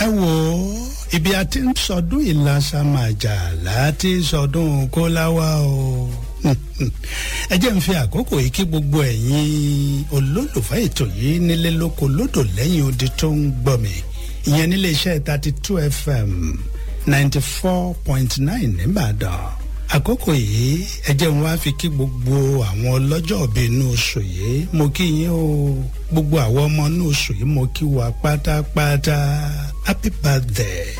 ẹ wò ó ibi a ti ń sọdún ìlàsàmàjà láti sọdún kóláwá o ẹ jẹ́ ń fi àkókò yìí kí gbogbo ẹ̀yin olólùfẹ́ ètò yìí nílé lóko lódò lẹ́yìn odi tó ń gbọ́ mi ìyẹn nílé iṣẹ́ thirty two fm ninety four point nine nìbàdàn àkókò yìí ẹ jẹ́ ń wá fi kí gbogbo àwọn ọlọ́jọ́ òbí inú oṣù yìí mo kí yín o gbogbo àwọn ọmọ inú oṣù yìí mo kí wa pátápátá happy birthday